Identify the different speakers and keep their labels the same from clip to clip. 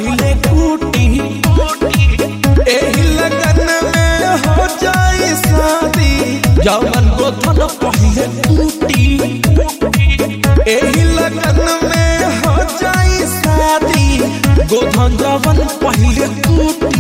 Speaker 1: पहले कूटी एही लगन में हो जाई शादी जवन गोधन पहले कूटी एही लगन में हो जाई शादी गोधन जवन पहले कूटी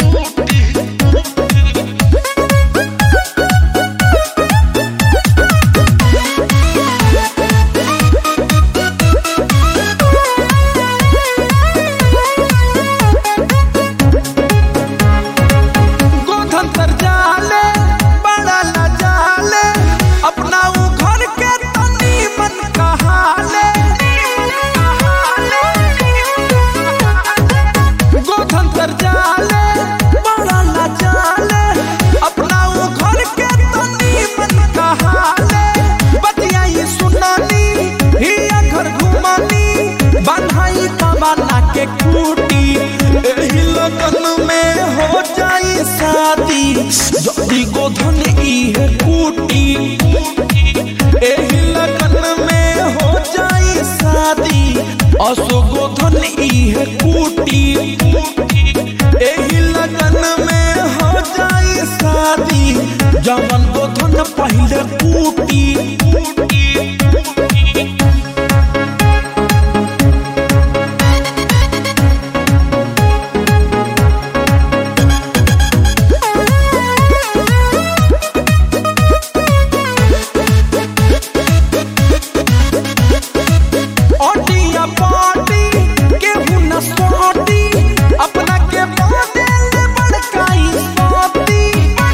Speaker 1: गोधन तर जाले बड़ा न जाले अपना ऊ घर के तनी मन कहाले गोधन तर जाले बड़ा न जाले अपना ऊ घर के तनी मन कहाले बतिया ये सुनानी हिया घर घुमानी बन्हाई कमाना के खूटी एही लगन में हो जाई शादी जल्दी गोधन ई है कूटी एही लगन में हो जाई शादी असो गोधन ई है कूटी एही लगन में हो जाई शादी जवन गोधन पहले कूटी ओटिया पाटी केहू न सोटी अपना के बदल बड़काई सोती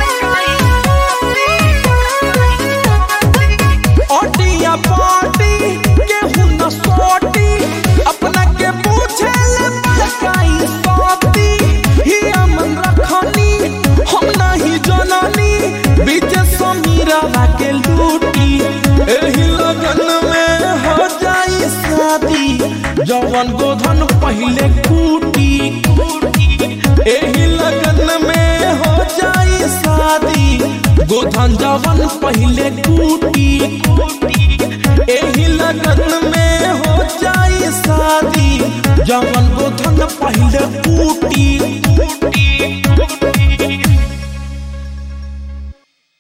Speaker 1: ओटिया पाटी केहू न सोटी अपना के पूछे बड़काई सोती ही अमन रखनी हम नहीं जननी बीच समीरा के लूटी एही लगन में हो जाई शादी जवन गोधन पहले कूटी एही लगन में हो जाई शादी गोधन जवन पहले कूटी एही लगन में हो जाई शादी जवन गोधन पहले कूटी